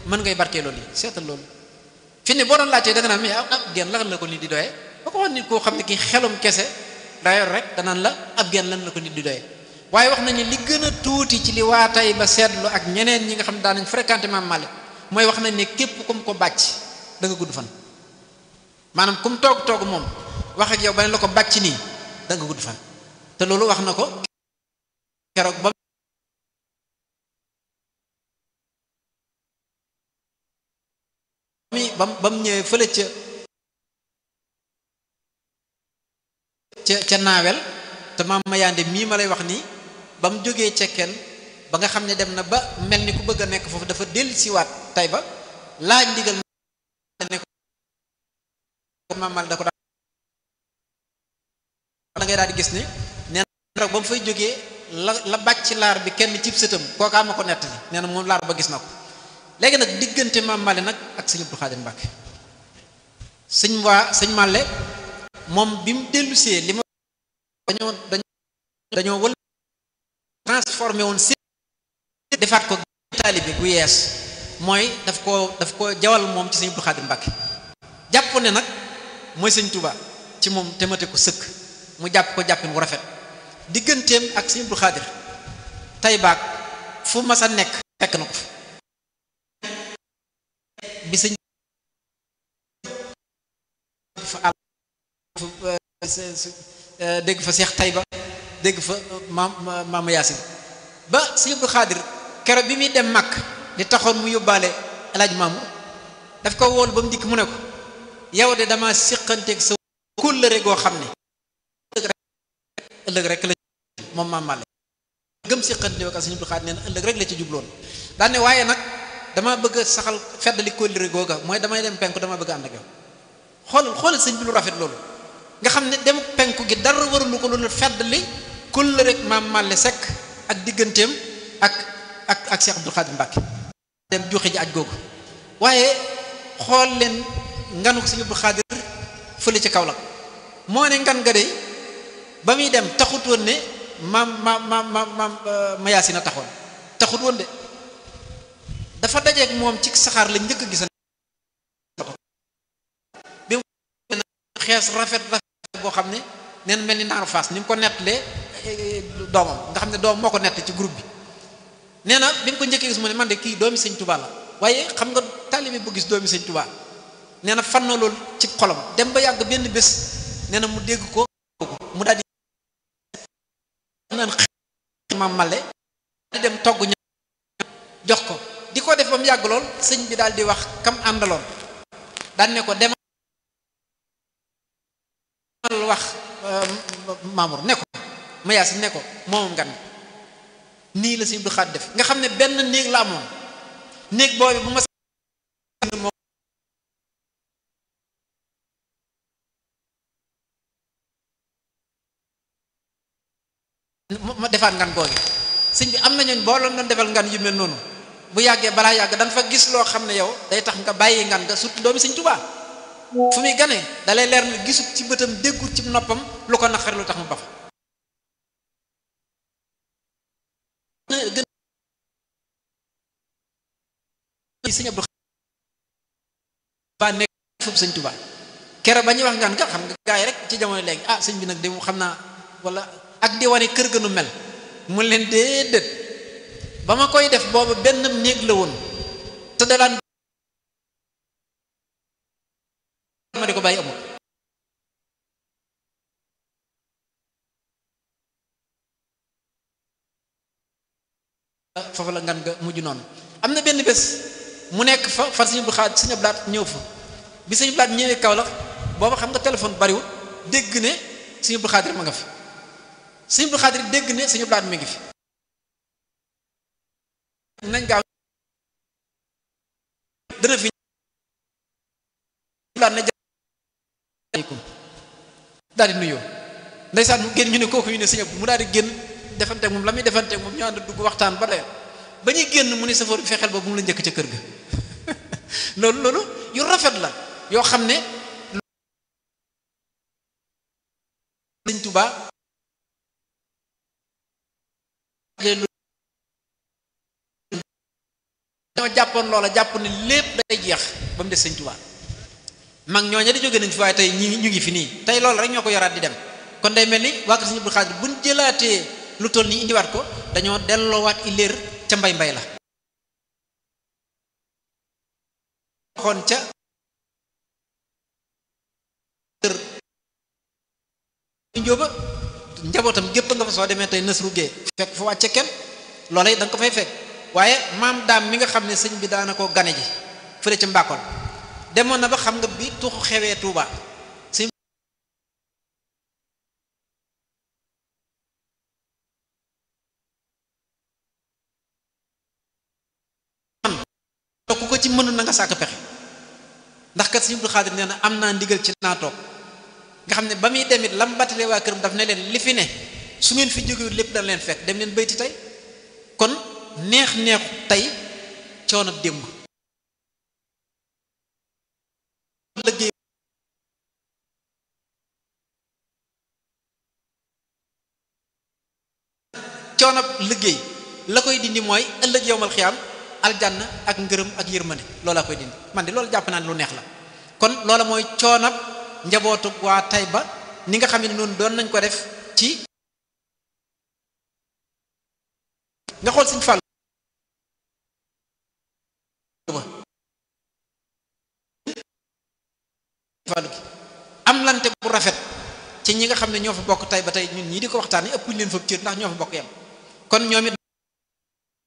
mën ngay barkee loolu yi seetal loolu fi ne boo doon laajtee da nga naan mais ab genn lan la ko nit di doyee ba ko wax nit koo xam ne ki xelum kese dayor rek danaan la ab genn lan la ko nit di doyee waaye wax nañu li gën a tuuti ci li waa tey ba seetlu ak ñeneen ñi nga xam ne daan nañ fréquenté Maam Malick mooy wax nañ ne képp kum ko bàcc da nga gudd fan maanaam kum toog toog moom wax ak yow ba ne la ko bàcc nii da nga gudd fan te loolu wax na ko keroog ba mi bam ba mu ñëwee fële ca ca ca naawel te maam Mayande mii ma lay wax nii ba mu jógee cekkeen ba nga xam ne dem na ba mel ni ku bëgg a nekk foofu dafa dellu siwaat tay ba laaj ndigal ne ko maamal da ko da ngay daal di gis ni nee na ba mu fay jógee la la bàcc laar bi kenn cib sëtam kookaa ma ko nettali nee na moom laar ba gis na ko léegi nag diggante maam Male nag ak sëñ Abdou Khadir Mbacke sëñ waa sëñ Male moom bi mu dellusee li ma dañoo dañoo wël transformé woon si defaat ko taalibe gu yees mooy daf ko daf ko jawal moom ci sëñ Abdou Khadir Mbacke jàpp ne nag mooy sëñ Touba ci moom temate ko sëkk mu jàpp ko jàppin wu rafet digganteem ak sëñ Abdou Khadir tay baag fu mas a nekk fekk na ko fi bi sëñ fa dégg fa Seex Tayba dégg fa maam maama Yaasin ba sëñ Abdou Khadir kero bi muy dem màkk li taxoon mu yóbbaale alaaj maamu daf ko wool ba mu dikk mu ne ko yow de dama siqanteeg sa kóllëre goo xam ne ëllëg rek la moom maam Male gëm siqante ak sëñ Abdou Khadir nee na ëllëg rek la ci jubloon daan ne waaye nag dama bëgg saxal feddali kóllëre googa mooy damay dem penku dama bëgg ànd ak yow xoolal xoolal sëñ bi lu rafet loolu nga xam ne dem penku gi dara warulu ko loolu feddali kóllëre rek maam Male Seck ak digganteem ak ak ak Cheikh Abdou Khadir Mbacke dem joxe ji aj googu waaye xool leen nganu sëñ Abdou Khadir fële ci Kaolack moo ne ngan nga de ba muy dem taxut woon ne maam maam maam maam maam Mayasina taxoon taxut woon de dafa dajeeg moom ci saxaar la njëkk a gis bi mu xees rafet rafet boo xam ne neen mel ni naaru faas ni mu ko nettalee doomam nga xam ne doom moo ko nett ci groupe bi nee na bi mu ko njëkkee gis mu ne man de kii doomi sëñ Touba la waaye xam nga taalibe bu gis doomi sëñ Touba nee na fan na loolu ci xolam dem ba yàgg benn bés nee na mu dégg ko mu daal di naan maam male di dem togg ña jox ko di ko def ba mu yàgg lool sëñ bi daal di wax kam àndaloon daan ne ko demal wax Mamour ne ko Mayaas ne ko moomam ngan nii la sëñ Abdou Khadir def nga xam ne benn néeg la amoon néeg boobu bu ma ma defaat ngan googi sëñ bi am na ñooñ boo doon defal ngan yu mel noonu bu yàggee balaa yàgg dañ fa gis loo xam ne yow day tax nga bàyyi ngan nga surtout doomi sëñ Tuubaa fu muy gane dalay leer na gisut ci bëtam déggut ci noppam lu ko naqari lu tax mu bax gën sëñ Abdou ba nekk foofu sëñ Tuubaa kere ba ñuy wax ngan nga xam nga gaay rek ci jamono léegi ah sëñ bi nag de mu xam naa wala ak di wane kër gënu mel mu leen déedéet ba ma koy def boobu benn néeg la woon te dalaan ma di ko bàyyi amul foofu la ngan nga mujj noonu am na benn bés mu nekk fa far suñu bu xaat suñu blaat ñëw fa bi suñu blaat ñëwee kaw la booba xam nga téléphone bariwul dégg ne suñu bu xaadir ma nga fi suñu bu xaadir dégg ne suñu blaat mi ngi fi nañ gaaw dana fi blaat na aleykum daal di nuyoo ndeysaan mu génn ñu ne kooku ñu ne sëñ mu daal di génn defanteeg moom la muy defanteeg moom ñu ànd dugg waxtaan ba doyal ba ñuy génn mu ne safoor bi fexeel ba bu mu la njëkk ca kër ga loolu loolu yu rafet la yoo xam ne sëñ Tuubaa dañoo jàppoon loola jàpp ne lépp day jeex ba mu des sëñ Tuubaa mag ñooña di jóge nañ fi waaye tey ñi ñu ngi fi nii tey loolu rek ñoo ko yoraat di dem kon day mel ni waa kër sëñ Abdou Khadre buñ jëlaatee lu toll nii indiwaat ko dañoo delloowaat i léer ca mbay mbay la waxoon ca kër njóoba njabootam gépp nga fa soo demee tey nës ruggee fekk fa wàcce kenn loola it da nga ko fay fekk waaye maam daam mi nga xam ne sëñ bi daana ko gane ji fële ca mbàkkoon demoon na ba xam nga bi tuxu xewee Tuuba sëñ ku ko ci mënul na nga sàkk pexe ndax kat sëñ Abdou Khadre nee na am naa ndigal ci naa toog nga xam ne ba muy demit lam battale waa këram daf ne leen li fi ne su ngeen fi jógewut lépp dana leen fekk dem leen bayti tey kon neex neexu tey coono démb liggéey coono liggéey la koy dindi mooy ëllëg yowmal xiyaam aljanna ak ngërëm ak yërmande loolaa koy dindi man de loolu jàpp naa ne lu neex la kon loola mooy coonab njabootu waa Tayba ni nga xam ne noonu doon nañ ko def ci nga xool Sëñ Fallu Fallu gi am lante bu rafet ci ñi nga xam ne ñoo fa bokk Tayba tey ñun ñii di ko waxtaanee ëpp ñu leen fa cër ndax ñoo fa bokk yam kon ñoom it